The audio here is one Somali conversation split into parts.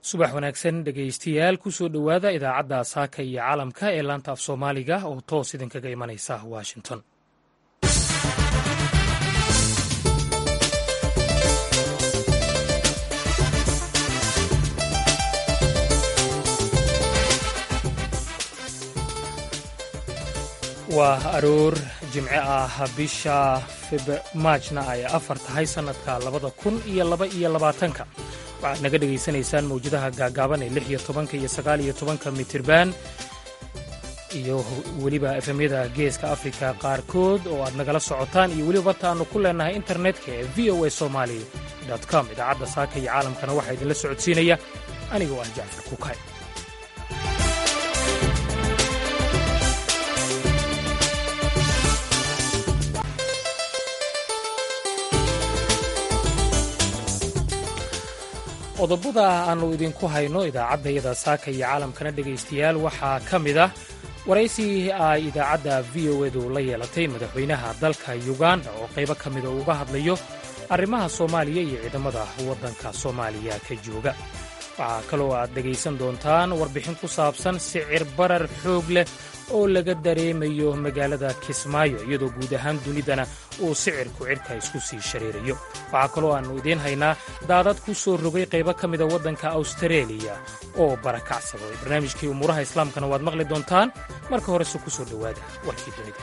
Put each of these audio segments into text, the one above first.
subax wanaagsan dhegaystayaal kusoo dhowaada idaacadda saaka iyo caalamka ee laanta af soomaaliga oo toos idinkaga imanaysa washington waa aroor jimce ah bisha maajna ay afar tahay sannadka labada kun iyo laba iyo labaatanka waxaad naga dhegaysanaysaan mawjadaha gaagaaban ee lix iyo tobanka iyo sagaal iyo tobanka mitirban iyo weliba efemyada geeska afrika qaarkood oo aad nagala socotaan iyo weliba barta aannu ku leennahay internetka ee v o a somali com idaacadda saaka iyo caalamkana waxaa idinla socodsiinaya anigoo ah jacfar kukay qodobada aannu idinku hayno idaacaddayada saaka iyo caalamkana dhegaystayaal waxaa ka mid ah waraysi ay idaacadda v o edu la yeelatay madaxweynaha dalka yuganda oo qaybo ka mida uga hadlayo arrimaha soomaaliya iyo ciidamada waddanka soomaaliya ka jooga waxaa kaloo aad dhegaysan doontaan warbixin ku saabsan sicir barar xoog leh oo laga dareemayo magaalada kismaayo iyadoo guud ahaan dunidana uu sicirku cirka isku sii shareerayo waxaa kaloo aannu idiin haynaa daadad ku soo rogay qaybo ka mida waddanka awstareeliya oo barakacsaday barnaamijkii umuuraha islaamkana waad maqli doontaan marka horese ku soo dhowaada warkii dunida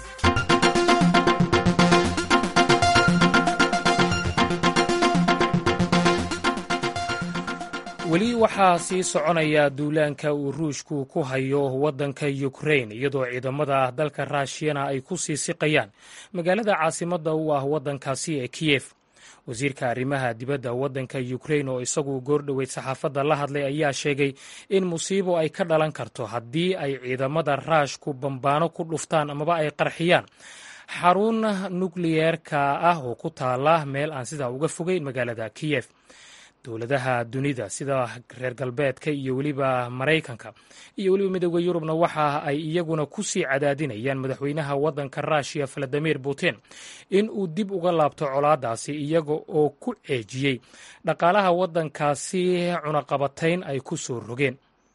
weli waxaa sii soconaya duulaanka uu ruushku ku hayo waddanka yukrain iyadoo ciidamada dalka raashiyana ay ku sii siqayaan magaalada caasimadda u ah waddankaasi ee kiyef wasiirka arrimaha dibadda waddanka yukrain oo isagu goordhoweyd saxaafadda la hadlay ayaa sheegay in musiibo ay ka dhalan karto haddii ay ciidamada raashku bambaano ku dhuftaan amaba ay qarxiyaan xarun nukliyeerka ah oo ku taala meel aan sidaa uga fogeyn magaalada kiyef dowladaha dunida sida reer galbeedka iyo weliba maraykanka iyo weliba midooda yurubna waxa ay iyaguna ku sii cadaadinayaan madaxweynaha waddanka ruushiya valadimir putin in uu dib uga laabto colaadaasi iyaga oo ku ceejiyey dhaqaalaha waddankaasi cunaqabatayn ay ku soo rogeen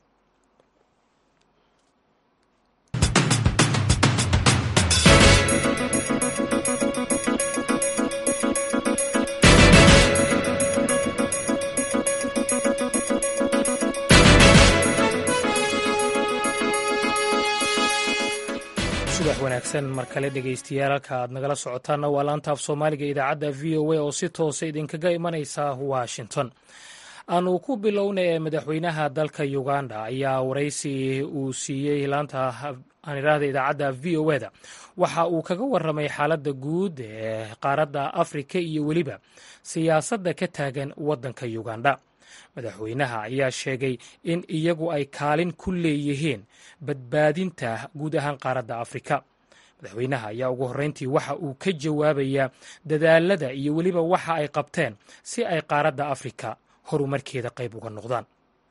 subax wanaagsan mar kale dhegaystayaal halka aad nagala socotaanna waa laanta af soomaaliga idaacadda v o a oo si toosa idinkaga imanaysa washington aanu ku bilownay ee madaxweynaha dalka uganda ayaa waraysi uu siiyey laanta aan idhaahda idaacadda v o eda waxa uu kaga waramay xaaladda guud ee qaaradda afrika iyo weliba siyaasadda ka taagan waddanka uganda madaxweynaha ayaa sheegay in iyagu ay kaalin ku leeyihiin badbaadinta guud ahaan qaaradda afrika madaxweynaha ayaa ugu horreyntii waxa uu ka jawaabayaa dadaalada iyo weliba waxa ay qabteen si ay qaaradda afrika horumarkeeda qayb uga noqdaan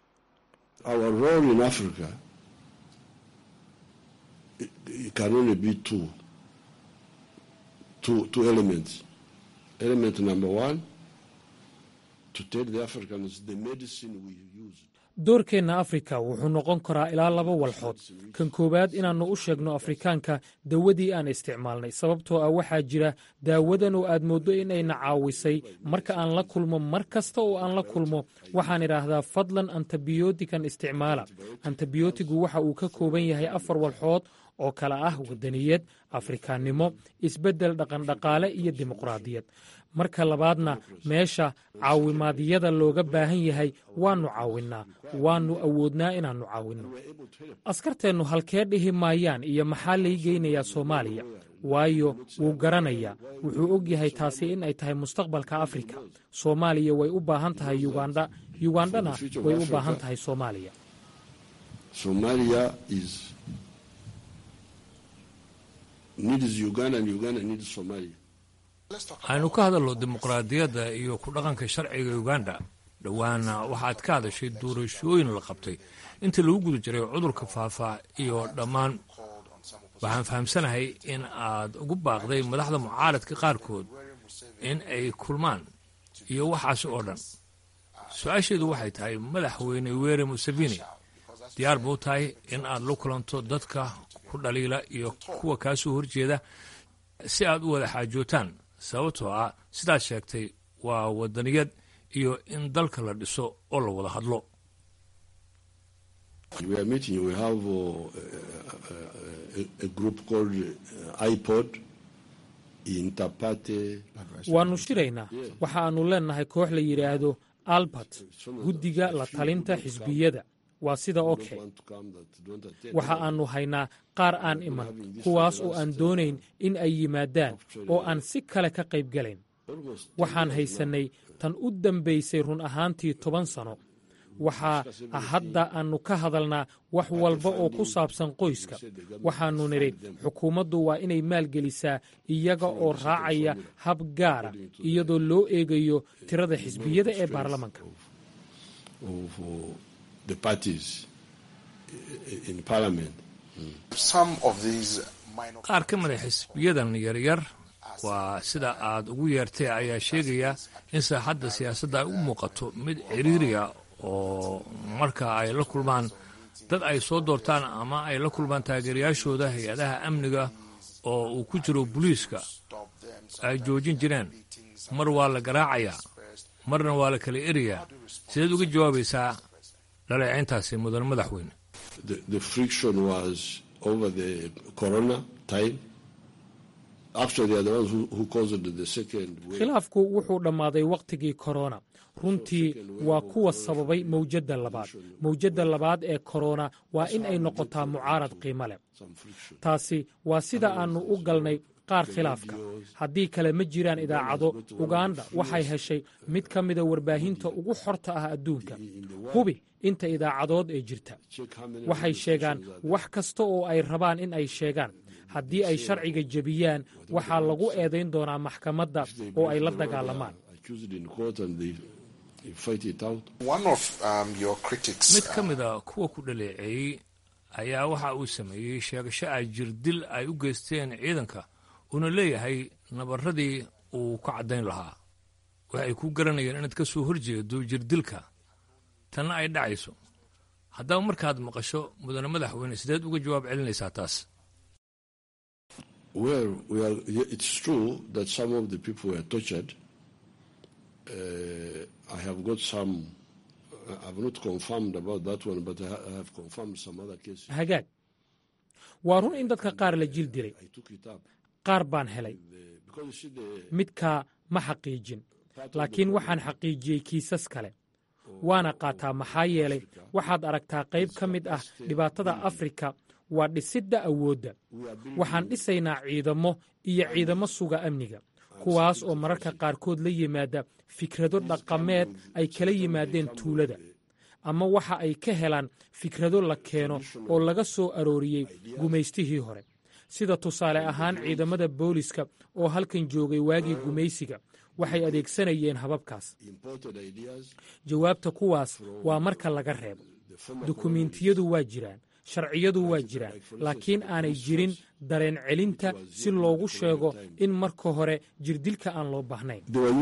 doorkeenna afrika wuxuu noqon karaa ilaa laba walxood kan koowaad inaannu u sheegno afrikaanka dawadii aan isticmaalnay sababtoo ah waxaa jira daawadan oo aad mooddo inayna caawisay marka aan la kulmo mar kasta oo aan la kulmo waxaan idhaahdaa fadlan antibiyootikan isticmaala antibiyootigu waxa uu ka kooban yahay afar walxood oo kale ah wadaniyad afrikaannimo isbeddel dhaqandhaqaale iyo dimuqraadiyad marka labaadna meesha caawimaadyada looga baahan yahay waannu caawinnaa waannu awoodnaa inaannu caawinno askarteennu halkee dhihi maayaan iyo maxaa lay geynayaa soomaaliya waayo wuu garanayaa wuxuu og yahay taasi in ay tahay mustaqbalka afrika soomaaliya way u baahan tahay yugandha yugandhana way u baahan tahay soomaaliya waxaynu ka hadalno dimuqraadiyadda iyo ku dhaqanka sharciga uganda dhowaana waxaad ka hadashay doorashooyin la qabtay intii lagu guda jiray cudurka faafa iyo dhammaan waxaan fahamsanahay in aad ugu baaqday madaxda mucaaradka qaarkood in ay kulmaan iyo waxaasi oo dhan su-aasheedu waxay tahay madaxweyne were museveni diyaar buu tahay in aad la kulanto dadka ku dhaliila iyo kuwa kaa soo horjeeda si aad u wada xaajootaan sababtoo ah sidaad sheegtay waa wadaniyad iyo in dalka la dhiso oo la wada hadlo waannu shiraynaa waxa aannu leennahay koox la yidhaahdo albert guddiga la talinta xisbiyada waa sida oke waxa aannu haynaa qaar aan iman kuwaas oo aan doonayn in ay yimaadaan oo aan si kale ka qayb galayn waxaan haysannay tan u dambaysay run ahaantii toban sano waxaa hadda aannu ka hadalnaa wax walba oo ku saabsan qoyska waxaannu nidhi xukuumaddu waa inay maalgelisaa iyaga oo raacaya hab gaara iyadoo loo eegayo tirada xisbiyada ee baarlamanka qaar ka mida xisbiyadan yaryar waa sida aad ugu yeertay ayaa sheegaya in saaxadda siyaasadda ay u muuqato mid ciriiriya oo marka ay la kulmaan dad ay soo doortaan ama ay la kulmaan taageerayaashooda hay-adaha amniga oo uu ku jiro booliiska ay joojin jireen mar waa la garaacayaa marna waa la kala erayaa sideed uga jawaabaysaa dhaleecayntaasi mudan madaxweyne khilaafku wuxuu dhammaaday wakhtigii korona runtii waa kuwa sababay mawjadda labaad mawjadda labaad ee korona waa in ay noqotaa mucaarad qiimo leh taasi waa sida aannu u galnay qaar khilaafka haddii kale ma jiraan idaacado uganda waxay heshay mid ka mida warbaahinta ugu xorta ah adduunka hubi inta idaacadood ee jirta waxay sheegaan wax kasta oo ay rabaan in ay sheegaan haddii ay sharciga jebiyaan waxaa lagu eedayn doonaa maxkamadda oo ay la dagaalamaan mid ka mida kuwa ku dhaleeceeyey ayaa waxa uu sameeyey sheegasho ay jirdil ay u geysteen ciidanka uuna leeyahay nabarradii uu ka caddayn lahaa waxay ku garanayeen inaad ka soo horjeedo jirdilka tanna ay dhacayso haddaba markaad maqasho mudane madaxweyne sideed uga jawaab celinaysaa taas hagaag waa run in dadka qaar la jil dilay qaar baan helay midkaa ma xaqiijin laakiin waxaan xaqiijiyey kiisas kale waana qaataa maxaa yeelay waxaad aragtaa qayb ka mid ah dhibaatada afrika waa dhisidda awoodda waxaan dhisaynaa ciidamo iyo ciidamo suga amniga kuwaas oo mararka qaarkood la yimaada fikrado dhaqameed ay kala yimaadeen tuulada ama waxa ay ka helaan fikrado la keeno oo laga soo arooriyey gumaystihii hore sida tusaale ahaan ciidamada booliska oo halkan joogay waagii gumaysiga waxay adeegsanayeen hababkaas jawaabta kuwaas waa marka laga reebo dukumiintiyadu waa jiraan sharciyadu waa jiraan laakiin aanay jirin dareen celinta si loogu sheego in marka hore jirdilka aan loo baahnayn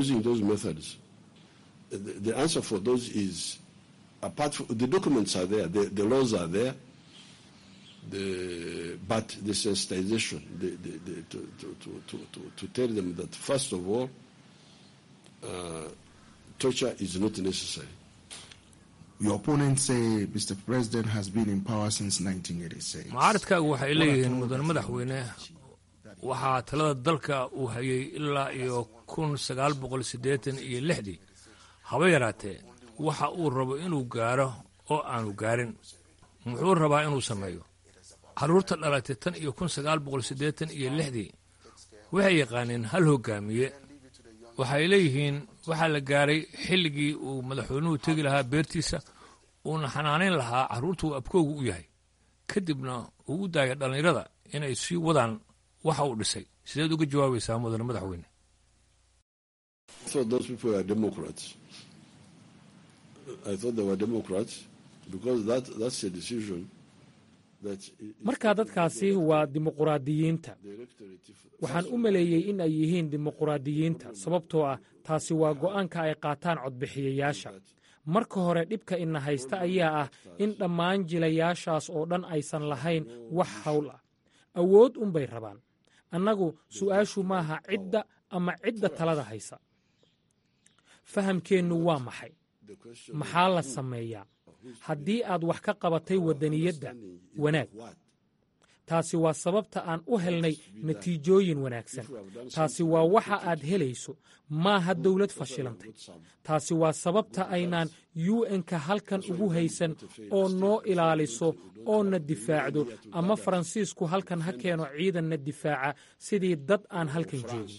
mucaaradkaagu waxay leeyihiin mudan madaxweyne waxaa talada dalka uu hayay ilaa iyo kun sagaal boqol siddeetan iyo lixdii haba yaraatee waxa uu rabo inuu gaaro oo aanu gaarin muxuu rabaa inuu sameeyo carruurta dhalatay tan iyo kun sagaal boqol siddeetan iyo lixdii waxay yaqaaneen hal hoggaamiye waxay leeyihiin waxaa la gaaray xilligii uu madaxweynuhu tegi lahaa beertiisa uuna xanaanayn lahaa carruurta uu abkoogu u yahay kadibna uu u daaya dhallinyarada inay sii wadaan waxa uu dhisay sideed uga jawaabaysaa mudane madaxweyne markaa dadkaasi waa dimuquraadiyiinta waxaan u maleeyey in ay yihiin dimuquraadiyiinta sababtoo ah taasi waa go'aanka ay qaataan codbixiyayaasha marka hore dhibka ina haysta ayaa ah in dhammaan jilayaashaas oo dhan aysan lahayn wax hawl ah awood unbay rabaan annagu su'aashu maaha cidda ama cidda talada haysa fahamkeennu waa maxay maxaa la sameeyaa haddii aad wax ka qabatay waddaniyadda wanaag taasi waa sababta aan u helnay natiijooyin wanaagsan taasi waa waxa aad helayso maaha dawlad fashilantay taasi waa sababta aynaan u n-ka halkan ugu haysan oo noo ilaaliso oo na difaacdo ama faransiisku halkan ha keeno ciidanna difaaca sidii dad aan halkan joogin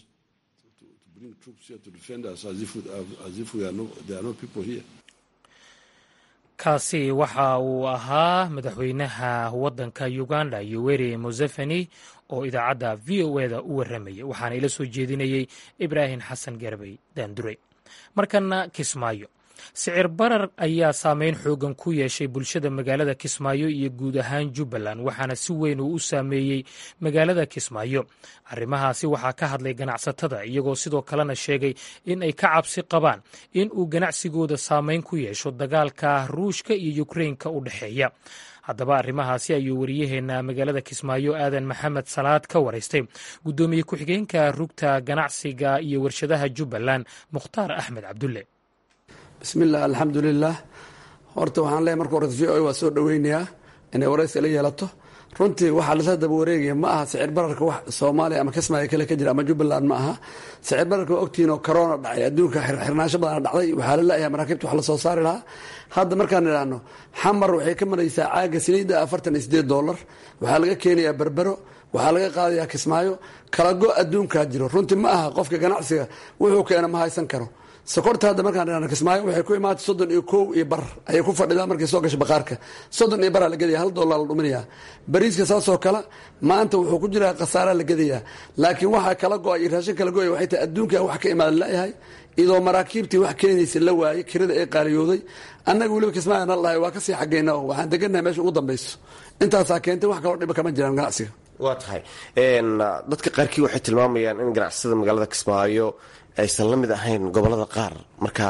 kaasi waxa uu ahaa madaxweynaha waddanka uganda yoweri museveni oo idaacadda v o eda u warramayay waxaana ila soo jeedinayey ibraahim xasan garbay daandure markana kismaayo sicir barar ayaa saameyn xoogan ku yeeshay bulshada magaalada kismaayo iyo guud ahaan jubbaland waxaana si weyn uu u saameeyey magaalada kismaayo arrimahaasi waxaa ka hadlay ganacsatada iyagoo sidoo kalena sheegay in ay ka cabsi qabaan in uu ganacsigooda saameyn ku yeesho dagaalka ruushka iyo yukrainka u dhexeeya haddaba arrimahaasi ayuu wariyaheenna magaalada kismaayo aadan maxamed salaad ka waraystay guddoomiye ku-xigeenka rugta ganacsiga iyo warshadaha jubbaland mukhtaar axmed cabdulle bismillaah alxamdulilah horta waxaan leeyahy marka horeta v o waa soo dhoweynayaa inay waraysi la yeelato runtii waxaa lasla daba wareegaya ma aha sicir bararka wax soomaaliya ama kismaayo kale ka jira ama jubbaland ma aha sicir bararka waa ogtihiin oo corona dhacay adduunka xirnaansho badana dhacday waxaa la leeyahay maraakiibta wax lasoo saari lahaa hadda markaan idhaahno xamar waxay ka maraysaa caaga saliidda afartan iyo sideed dollar waxaa laga keenayaa berbero waxaa laga qaadayaa kismaayo kala go adduunkaa jiro runtii ma aha qofka ganacsiga wuxuu keena ma haysan karo sokorta hadda markaan idhahno kismaayo waxay ku imaatay soddon iyo kow iyo bar ayay ku fadhidaa markay soo gasho baqaarka soddon iyo baraa la gedaya hal dollar la dhuminayaa bariiska saasoo kale maanta wuxuu ku jiraa khasaaraa la gedayaa laakiin waxaa kala go-ay iyo raashin kala go-ay waxay tahay adduunka wax ka imaada layahay idoo maraakiibtii wax keenaysa la waayey kirada ay qaaliyooday annaga weliba kismaayo nal dhahay waa kasii xageyna oo waxaan degannahay meesha ugu dambayso intaasaa keentay wax kaloo dhiba kama jiraan ganacsiga waa tahay dadka qaarkii waxay tilmaamayaan in ganacsatada magaalada kismaayo aysan la mid ahayn gobolada qaar marka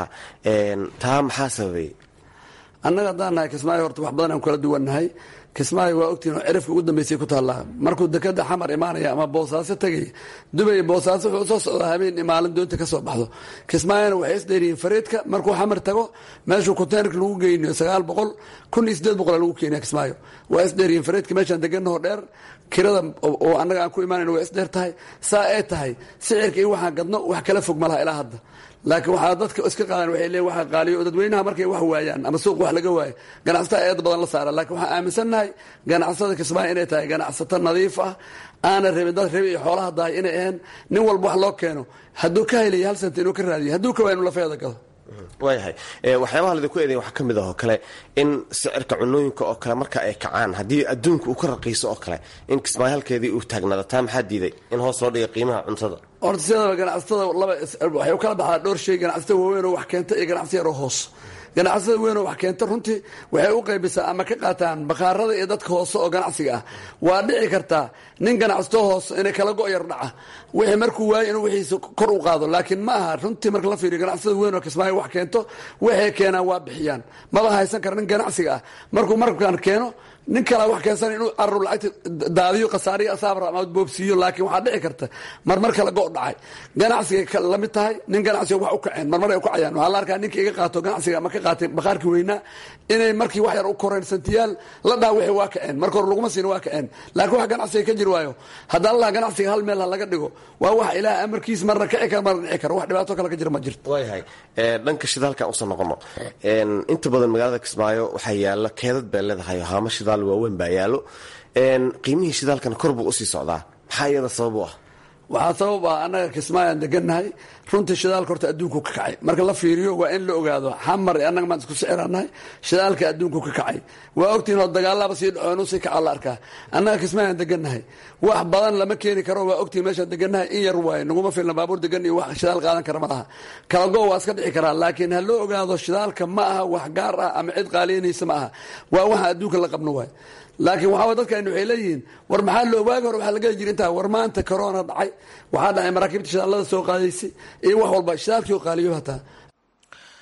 taa maxaa sababay annaga haddaan nahay kismaayo horta wax badan aan kala duwannahay kismaayo waa ogtihin oo cirifka ugu dambeysay ku taallaa markuu dekada xamar imaanaya ama boosaaso tegaya dubay boosaaso wuxuu soo socdaa habeen maalin doonta ka soo baxdo kismaayona waxay isdheeriyiin fareedka markuu xamar tago meeshuu konteynerka lagu geynayo sagaal boqol kun iyo sideed boqol lagu keenaya kismaayo waa isdheeriyiin fareedka meeshaan deganahoo dheer kirada oo annaga aan ku imaanayno waa isdheer tahay saa ay tahay sicirka iyo waxaan gadno wax kala fog malaha ilaa hadda laakiin waxaa dadka iska qaadan waxay leeyiin waxa qaaliyo dadweynaha markay wax waayaan ama suuq wax laga waayo ganacsatada eed badan la saara laakiin waxaan aaminsannahay ganacsada kismaayo inay tahay ganacsato nadiif ah aana rabin dad rabi iyo xoolaha dahay inay ahayn nin walba wax loo keeno hadduu ka helaya hal santa inuu ka raadiyo hadduu ka waaya inuu lafeeda gado waayahay waxyaabaha laydinku eeday waxaa ka mid ah oo kale in sicirka cunooyinka oo kale marka ay kacaan haddii adduunka uu ka raqiiso oo kale in kismaayo halkeedii uu taagnaado taa maxaa diiday in hoos loo dhiga qiimaha cuntada horta sidaba ganacsatada laba waxay u kala baxdaa dhowr shay ganacsatada waaweyn oo wax keenta iyo ganacsi yaroo hoos ganacsatada weyn oo wax keenta runtii waxay u qaybisaa ama ka qaataan bakhaarada iyo dadka hoose oo ganacsiga ah waa dhici kartaa nin ganacsato hoose inay kala go' yar dhaca wixii markuu waayo inuu wixiisa kor u qaado laakiin ma aha runtii marka la fiiriyo ganacsatada weyn oo kismaayo wax keento waxay keenaan waa bixiyaan maba haysan kara nin ganacsiga ah markuu markan keeno nin kalaa wax keensan inuu araru lacagta daadiyo khasaariyo asaabra ama boobsiiyo laakiin waxaa dhici karta marmar kala go' dhacay ganacsigay la mid tahay nin ganacsiga wax u kaceen marmar ay u kacayaan waxaa la arkaa ninka iga qaato ganacsiga ama ka qaatay bakhaarkii weynaa inay markii wax yar u koreen santiyaal la dhaa wixii waa kaceen marka hore laguma siin waa kaceen laakiin wax ganacsiga ka jiri waayo haddaan laha ganacsiga hal meel ha laga dhigo waa wax ilaah amarkiis marna kici kara marna dhici kara wax dhibaato kale ka jira ma jirto waayahay dhanka shidaalkan usoo noqono inta badan magaalada kismaayo waxaa yaala keedad bay leedahay haamo shidaal waaweyn baa yaalo qiimihii shidaalkan kor buu usii socdaa maxaa iyada sabab u ah waxaa sabab ah annaga kismaayaan degannahay runtii shidaalka horta adduunku ka kacay marka la fiiriyo waa in la ogaado xamar annaga maan isku siciranahay shidaalka adduunku ka kacay waa ogtihin oo dagaalaba sii dhaco inuu sii kaca la arkaa annaga kismaayaan degannahay wax badan lama keeni karo waa ogtihin meeshaan degannahay in yar waaye naguma filna baabuur degan iyo wax shidaal qaadan kara ma laha kala go waa iska dhici karaa laakiin ha loo ogaado shidaalka ma aha wax gaar ah ama cid qaaliyanaysa ma aha waa waxa adduunka la qabno waay laakiin waxaa dadkan waxay leeyihiin war maxaa loo waagi hore waxaa laga jiri intaa war maanta corona dhacay waxaa dhacay maraakiibta shidaalada soo qaadaysay iyo wax walba shidaalkii oo qaaliyo hataa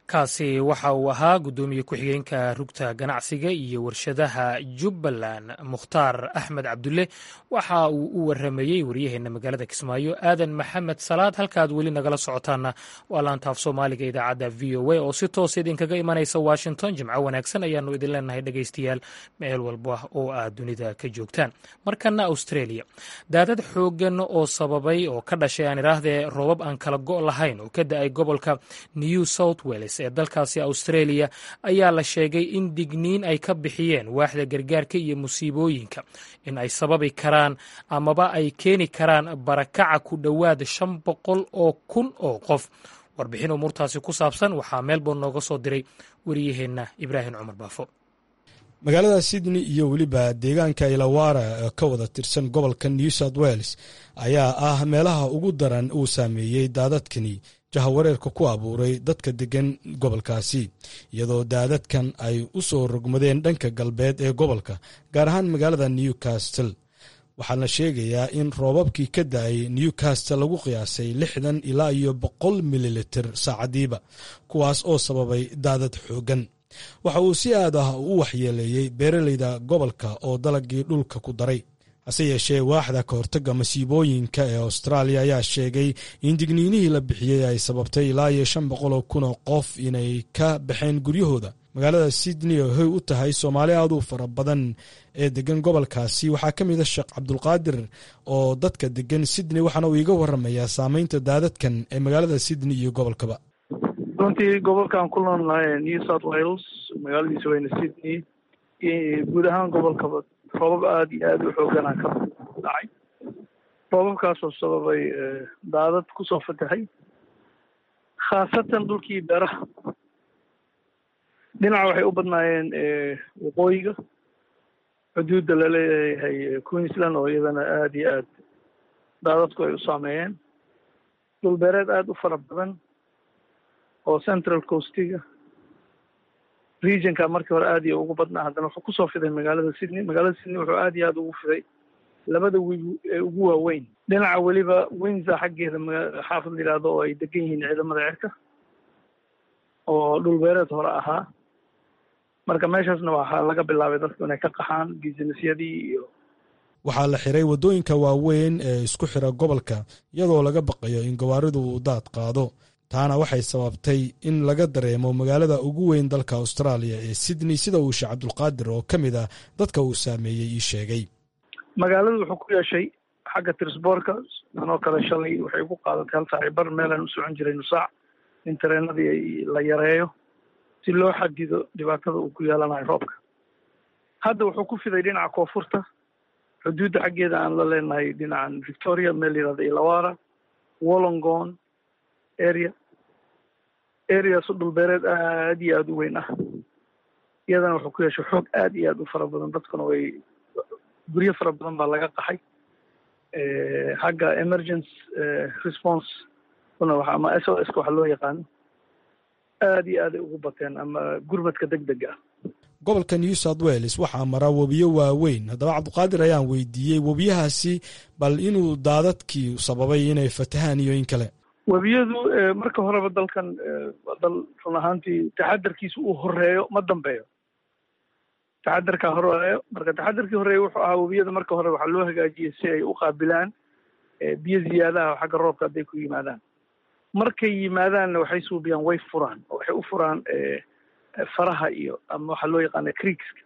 kaasi waxa uu ahaa guddoomiye ku-xigeenka rugta ganacsiga iyo warshadaha jubbaland mukhtaar axmed cabdulle waxa uu u waramayey waryaheena magaalada kismaayo aadan maxamed salaad halkaaad weli nagala socotaana waa laantaaf soomaaliga idaacadda v o a oo si toos idinkaga imanaysa washington jimco wanaagsan ayaanu idin leenahay dhegaystayaal meel walba oo aad dunida ka joogtaan markana australia daadad xoogan oo sababay oo ka dhashay aan idhaahdee roobab aan kala go' lahayn oo ka da-ay gobolka new south wales ee dalkaasi australia ayaa la sheegay in digniin ay ka bixiyeen waaxda gargaarka iyo musiibooyinka in ay sababi karaan amaba ay keeni karaan barakaca ku dhowaad shan boqol oo kun oo qof warbixin umuurtaasi ku saabsan waxaa melbourne nooga soo diray wariyaheenna ibraahim cumar baafo magaalada sydney iyo weliba deegaanka ilawara ee ka wada tirsan gobolka new south wales ayaa ah meelaha ugu daran uu saameeyey daadadkani jahawareerka ku abuuray dadka deggan gobolkaasi iyadoo daadadkan ay u soo rogmadeen dhanka galbeed ee gobolka gaar ahaan magaalada newcastle waxaa la sheegayaa in roobabkii ka da-ay newcastle lagu qiyaasay lixdan ilaa iyo boqol mililitir saacadiiba kuwaas oo sababay daadad xooggan waxa uu si aad ah u waxyeeleeyey beeraleyda gobolka oo dalagii dhulka ku daray hase yeeshee waaxda ka hortagga masiibooyinka ee austraaliya ayaa sheegay in digniinihii la bixiyey ay sababtay ilaa iyo shan boqoloo kun oo qof inay ka baxeen guryahooda magaalada sydney oo hoy u tahay soomaali aad u fara badan ee degan gobolkaasi waxaa ka mid a sheekh cabdulqaadir oo dadka degan sydney waxaana uu iga waramayaa saameynta daadadkan ee magaalada sydney iyo gobolkaba runtii gobolkan ku noolnahay new south wales magaaladiisa weyne sydney guud ahaan gobolkaba roobab aada iyo aada u xooganaa ka dhacay roobabkaasoo sababay daadad kusoo fatahay khaasatan dhulkii beeraha dhinaca waxay u badnaayeen waqooyiga xuduudda laleeyahay queensland oo iyadana aada iyo aad daadadku ay u saameeyeen dhul beereed aada u fara badan oo central coastiga regionka markii hore aad iyo ugu badnaa haddana wuxuu kusoo fiday magaalada sydney magaalada sydney wuxuu aad iyo aada ugu fiday labada wiig ee ugu waaweyn dhinaca weliba windsor xaggeeda xaafad la yidhaahdo oo ay degan yihiin ciidamada cirka oo dhul beereed hore ahaa marka meeshaasna waxaa laga bilaabay dadku inay ka qaxaan businessyadii iyo waxaa la xiray waddooyinka waaweyn ee isku xira gobolka iyadoo laga baqayo in gawaaridu uu daad qaado taana waxay sababtay in laga dareemo magaalada ugu weyn dalka austraaliya ee sydney sida uu sheekh cabdulqaadir oo ka mid ah dadka uu saameeyey ii sheegay magaaladu wuxuu ku yeeshay xagga tirsboorka anoo kale shalay waxay ku qaadatay hal saaci bar meelaan u socon jiray nusaac in tareenadii la yareeyo si loo xadido dhibaatada uu ku yeelanayo roobka hadda wuxuu ku fiday dhinaca koonfurta xuduudda xaggeeda aan la leenahay dhinacan victoria meel yihahda ilawara wollongon area areasu dhulbeereed aada iyo aada u weyn ah iyadana wuxuu ku yeeshay xoog aada iyo aada u fara badan dadkuna way guryo fara badan baa laga qaxay xagga emergency response una waxa ama s o s ka waxa loo yaqaano aada iyo aaday ugu bateen ama gurmadka deg dega ah gobolka new south wales waxaa mara webiyo waaweyn haddaba cabdiqaadir ayaan weydiiyey webiyahaasi bal inuu daadadkii sababay inay fatahaan iyo in kale webiyadu marka horeba dalkan dal run ahaantii taxadarkiisa uu horeeyo ma dambeeyo taxadarkaa horeeyo marka taxadarkii horeeya wuxuu ahaa webiyada marka hore waxaa loo hagaajiyey si ay u qaabilaan biyo ziyaadaha xagga roobka hadday ku yimaadaan markay yimaadaanna waxay suubiyaan way furaan oo waxay u furaan faraha iyo ama waxaa loo yaqaana creekska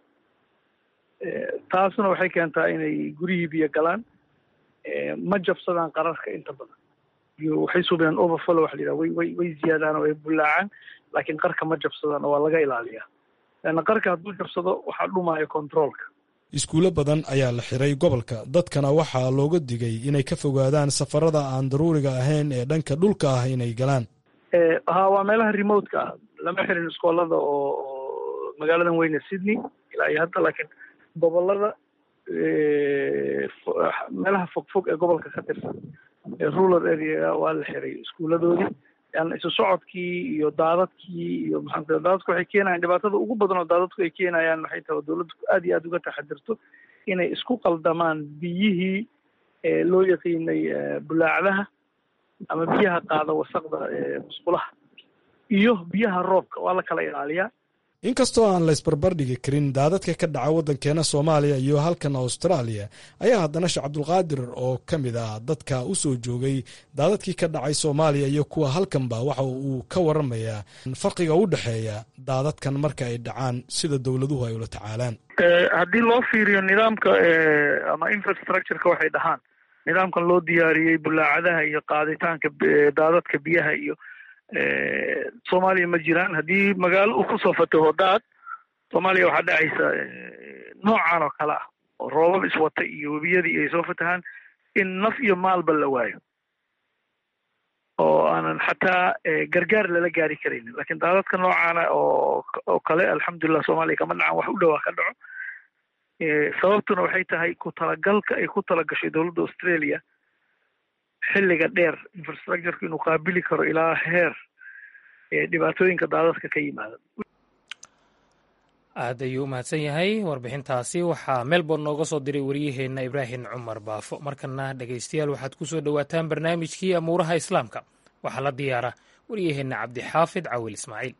taasna waxay keentaa inay guryihii biyo galaan ma jabsadaan qararka inta badan waxay suubiyaan overflow waxa la yidhaha way way way ziyaadaan oo ay bullaacaan laakiin qarka ma jabsadaan oo waa laga ilaaliyaa leanna qarka hadduu jabsado waxaa dhumaayo controolka iskuulo badan ayaa la xiray gobolka dadkana waxaa looga digay inay ka fogaadaan safarada aan daruuriga ahayn ee dhanka dhulka ah inay galaan ha waa meelaha remote-ka ah lama xirin iskoolada oo oo magaaladan weyne sydney ilaa iyo hadda laakiin gobolada meelaha fogfog ee gobolka ka tirsan rural area waa la xiray iskuuladoodii yani isu socodkii iyo daadadkii iyo maxaa daadadku waxay keenayaan dhibaatada ugu badan oo daadadku ay keenayaan waxay tahay dowladdu aad iyo aad uga taxadirto inay isku qaldamaan biyihii loo yaqiinay bulaacdaha ama biyaha qaada wasaqda musqulaha iyo biyaha roobka waa la kala ilaaliyaa inkastoo aan laysbarbardhigi karin daadadka ka dhaca waddankeena soomaaliya iyo halkan austraaliya ayaa haddana sheekh cabdulqaadir oo ka mid ah dadka u soo joogay daadadkii ka dhacay soomaaliya iyo kuwa halkanba waxa uu ka waramayaa farqiga u dhexeeya daadadkan marka ay dhacaan sida dowladuhu ay ula tacaalaan haddii loo fiiriyo nidaamka ama infrastructureka waxay dhahaan nidaamkan loo diyaariyey bulaacadaha iyo qaaditaanka daadadka biyaha iyo soomaaliya ma jiraan haddii magaalo uu kusoo fataho daad soomaaliya waxaa dhacaysa noocan oo kale ah oo roobab iswata iyo webiyadii ay soo fatahaan in naf iyo maalba la waayo oo aanan xataa gargaar lala gaari karaynin lakin daadadka noocaana oo oo kale alxamdulilah soomaaliya kama dhacan wax u dhowaa ka dhaco sababtuna waxay tahay ku talagalka ay ku talagashay dowladda australia xilliga dheer infrastructureka inuu qaabili karo ilaa heer dhibaatooyinka daadadka ka yimaada aad ayuu u mahadsan yahay warbixintaasi waxaa melbourne nooga soo diray waryaheenna ibraahim cumar baafo markana dhegaystayaal waxaad ku soo dhowaataan barnaamijkii amuuraha islaamka waxaa la diyaara waryaheenna cabdixaafid cawil ismaaciil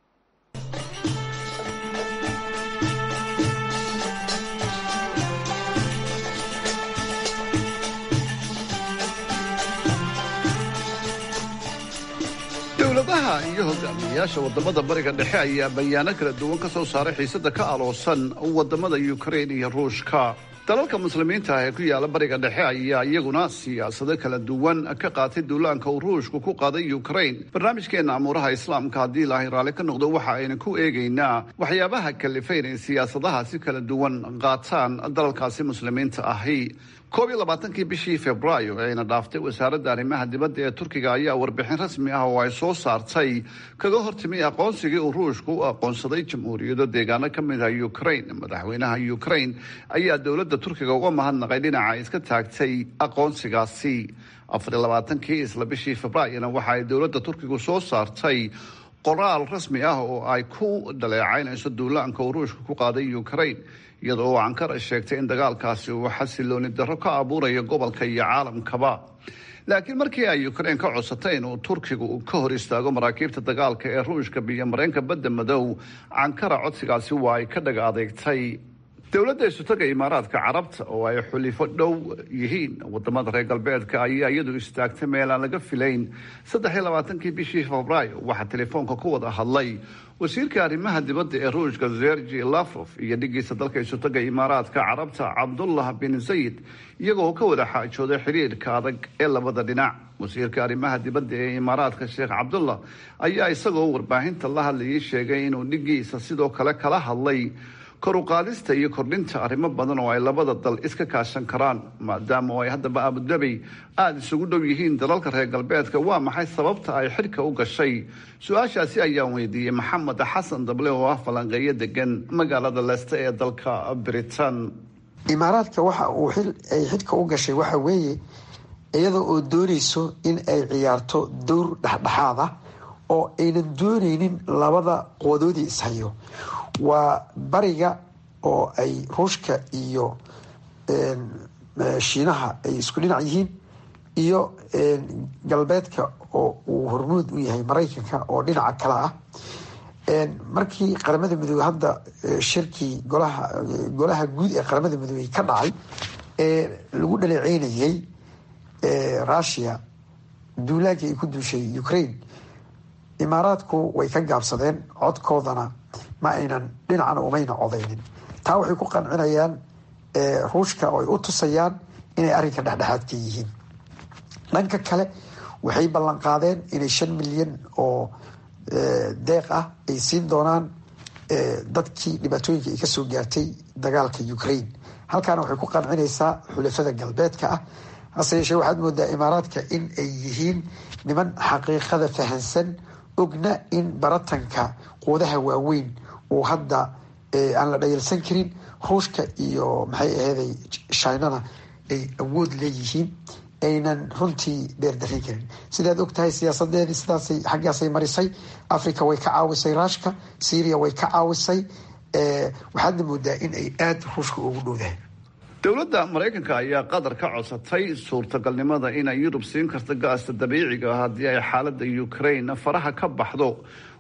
dowladaha iyo hogaamiyayaasha wadamada bariga dhexe ayaa bayaano kala duwan ka soo saaray xiisada ka aloosan wadamada ukrain iyo ruushka dalalka muslimiinta ah ee ku yaala bariga dhexe ayaa iyaguna siyaasado kala duwan ka qaatay duulaanka uu ruushku ku qaaday ukrain barnaamijkeena amuuraha islaamka haddii ilaahay raalli ka noqdo waxa aynu ku eegaynaa waxyaabaha kalifa inay siyaasadaha si kala duwan qaataan dalalkaasi muslimiinta ahi koob iyo labaatankii bishii februaayo ee ayna dhaaftay wasaaradda arrimaha dibadda ee turkiga ayaa warbixin rasmi ah oo ay soo saartay kaga hortimay aqoonsigii uu ruushku u aqoonsaday jamhuuriyado deegaano ka mid ah ukrain madaxweynaha ukrain ayaa dowladda turkiga uga mahadnaqay dhinaca ay iska taagtay aqoonsigaasi afar iyo labaatankii isla bishii februaayona waxa ay dowladda turkigu soo saartay qoraal rasmi ah oo ay ku dhaleecaynayso duulaanka uu ruushka ku qaaday ukrain iyadoo uu ankara sheegtay in dagaalkaasi uu xasilooni darro ka abuurayo gobolka iyo caalamkaba laakiin markii ay ukrain ka codsatay inuu turkigu ka hor istaago maraakiibta dagaalka ee ruushka biyo mareenka badda madow ankara codsigaasi waa ay ka dhag adeegtay dowladda isutaga imaaraadka carabta oo ay xulifo dhow yihiin wadamada reer galbeedka ayaa iyadu istaagtay meel aan laga filayn saddex iyo labaatankii bishii febraayo waxaa telefoonka ku wada hadlay wasiirka arrimaha dibadda ee ruushka zergi lafrof iyo dhigiisa dalka isutaga imaaraadka carabta cabdullah bin zayid iyagoo ka wada xaajooday xiriirka adag ee labada dhinac wasiirka arrimaha dibadda ee imaaraadka sheekh cabdullah ayaa isagoo warbaahinta la hadlayay sheegay inuu dhigiisa sidoo kale kala hadlay kor u qaadista iyo kordhinta arrimo badan oo ay labada dal iska kaashan karaan maadaama oo ay haddaba abudabi aada isugu dhow yihiin dalalka reer galbeedka waa maxay sababta ay xidhka u gashay su-aashaasi ayaan weydiiyey maxamed xasan dable oo ah falanqeeyo degan magaalada leeste ee dalka britain imaaraadka waxa uu ay xidhka u gashay waxa weeye iyada oo doonayso in ay ciyaarto dowr dhexdhexaad ah oo aynan dooneynin labada quwadoodii ishayo waa bariga oo ay ruushka iyo shiinaha ay isku dhinac yihiin iyo galbeedka oo uu hormuud u yahay maraykanka oo dhinaca kale ah markii qaramada midoobey hadda shirkii golaha golaha guud ee qaramada midoobey ka dhacay ee lagu dhaleeceynayay russia duulaankii ay ku duushay ukraine imaaraadku way ka gaabsadeen codkoodana ma aynan dhinacana umayna codaynin taa waxay ku qancinayaan ruushka oo ay u tusayaan inay arrinka dhexdhexaad ka yihiin dhanka kale waxay ballan qaadeen inay shan milyan oo deeq ah ay siin doonaan dadkii dhibaatooyinka ay kasoo gaartay dagaalka ukraine halkaana waxay ku qancinaysaa xulafada galbeedka ah hase yeeshee waxaad moodaa imaaraadka in ay yihiin niman xaqiiqada fahansan ogna in baratanka quudaha waaweyn uu hadda aan la dhayalsan karin ruushka iyo maxay aheeday shinana ay awood leeyihiin aynan runtii beerdarin karin sidaad og tahay siyaasadeedii sidaasay xaggaasay marisay africa way ka caawisay ruushka syria way ka caawisay waxaadna moodaa in ay aada ruushka ugu dhowdahay dowladda maraykanka ayaa qatar ka codsatay suurtagalnimada inay yurub siin karto gaasta dabiiciga haddii ay xaaladda ukraine faraha ka baxdo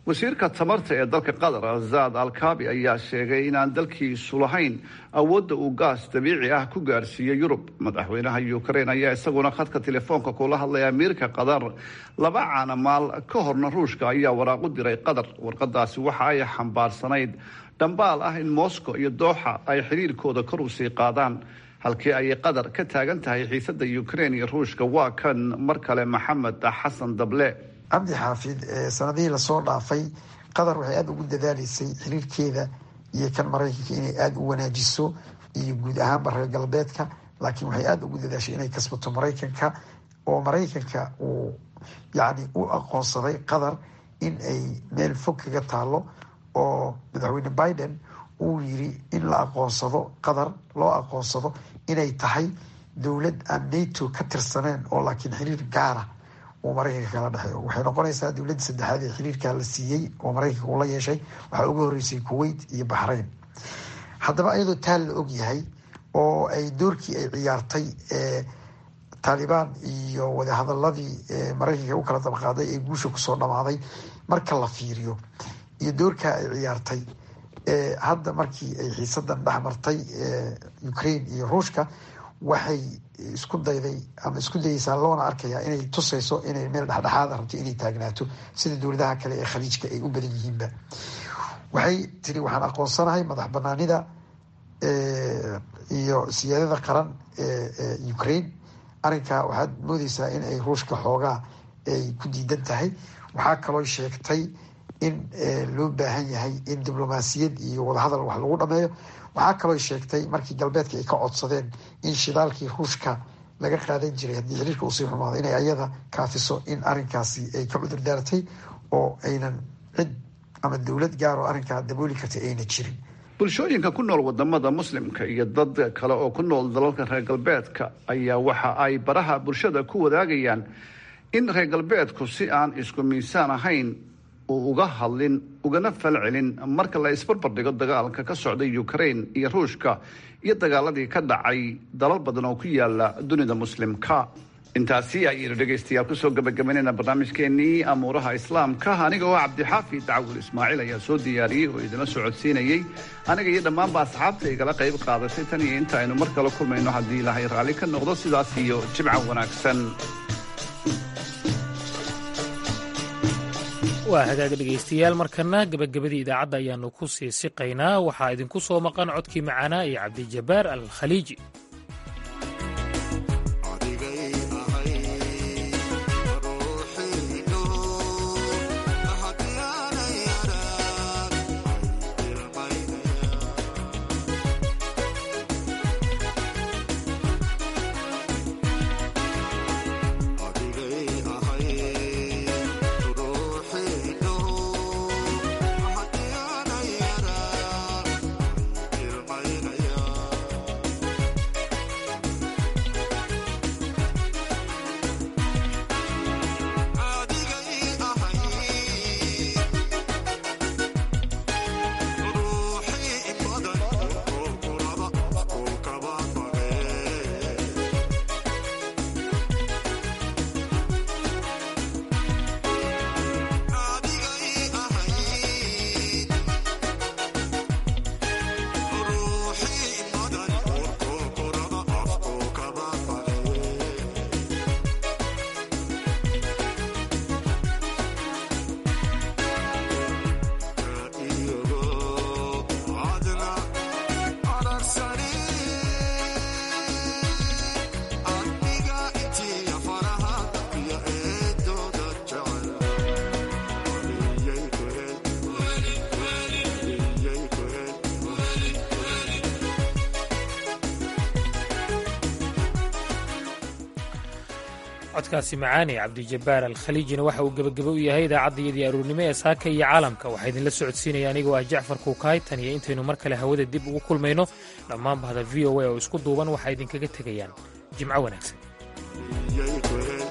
wasiirka tamarta ee dalka qatar zaad alkaabi ayaa sheegay inaan dalkiisu lahayn awoodda uu gaas dabiici ah ku gaarsiiyo yurub madaxweynaha ukrain ayaa isaguna khadka telefoonka kula hadlaya amiirka qatar laba caanamaal ka horna ruushka ayaa waraaqu diray qatar warqadaasi waxa ay xambaarsanayd dhambaal ah in moscow iyo dooxa ay xiriirkooda kor u sii qaadaan halkii ayay qatar ka taagan tahay xiisada ukrain iyo ruushka waa kan mar kale maxamed xasan dable cabdi xaafid sanadihii lasoo dhaafay qatar waxay aada ugu dadaaleysay xiriirkeeda iyo kan maraykanka inay aada u wanaajiso iyo guud ahaanba reer galbeedka laakiin waxay aada ugu dadaashay inay kasbato maraykanka oo maraykanka uu yacni u aqoonsaday qatar in ay meel fog kaga taalo oo madaxweyne biden uu yiri in la aqoonsado qatar loo aqoonsado inay tahay dowlad aan nato ka tirsaneen oo laakiin xiriir gaara uu maraykanka kala dhexeeyo waxay noqonaysaa dowladda saddexaad ee xiriirkaa la siiyey oo maraykanka uu la yeeshay waxaa uga horreysay kuwait iyo baxrayn haddaba iyadoo taa la og yahay oo ay doorkii ay ciyaartay taalibaan iyo wadahadaladii maraykanka u kala dabqaaday ee guusha kusoo dhamaaday marka la fiiriyo iyo doorkaa ay ciyaartay hadda markii ay xiisadan dhexmartay ukraine iyo ruushka waxay isku dayday ama isku dayeysaa loona arkaya inay tusayso inay meel dhexdhexaada rabto inay taagnaato sida dowladaha kale ee khaliijka ay u badan yihiinba waxay tiri waxaan aqoonsanahay madax banaanida iyo siyaadada qaran ee ukraine arrinkaa waxaad moodeysaa in ay ruushka xoogaa ay ku diidan tahay waxaa kaloo sheegtay in loo baahan yahay in diblomaasiyad iyo wadahadal wax lagu dhameeyo waxaa kaloo sheegtay markii galbeedka ay ka codsadeen in shidaalkii ruushka laga qaadan jiray haddii xiriirka uusii xumaado inay ayada kaafiso in arrinkaasi ay ka cudur daartay oo aynan cid ama dowlad gaar oo arrinkaa dabooli karta ayna jirin bulshooyinka ku nool wadamada muslimka iyo dad kale oo ku nool dalalka reer galbeedka ayaa waxa ay baraha bulshada ku wadaagayaan in reer galbeedku si aan isku miisaan ahayn uu uga hadlin ugana falcelin marka la isbarbardhigo dagaalka ka socday ukraine iyo ruushka iyo dagaaladii ka dhacay dalal badan oo ku yaala dunida muslimka intaasi ayaynu dhegaystayaal kusoo gabagabaynayna barnaamijkeenii amuuraha islaamka aniga oo cabdixaafid dacwil ismaaciil ayaa soo diyaariyey oo idina socodsiinayey aniga iyo dhammaanba asxaabta igala qayb qaadatay tan iyo inta aynu mar kale kulmayno haddii ilaahay raalli ka noqdo sidaas iyo jimca wanaagsan waa hagaaga dhegaystayaal markana gebagabadii idaacadda ayaanu ku sii siqaynaa waxaa idinku soo maqan codkii macaanaa iyo cabdijabbaar al khaliiji codkaasi macaani cabdijabbaar al khaliijina waxa uu gebagabo u yahay idaacaddayadii aroornimo ee saaka iyo caalamka waxaa idinla socodsiinaya anigoo ah jacfar kuukaay tan iyo intaynu mar kale hawada dib ugu kulmayno dhammaan bahda v o a oo isku duuban waxaa idinkaga tegayaan jimco wanaagsan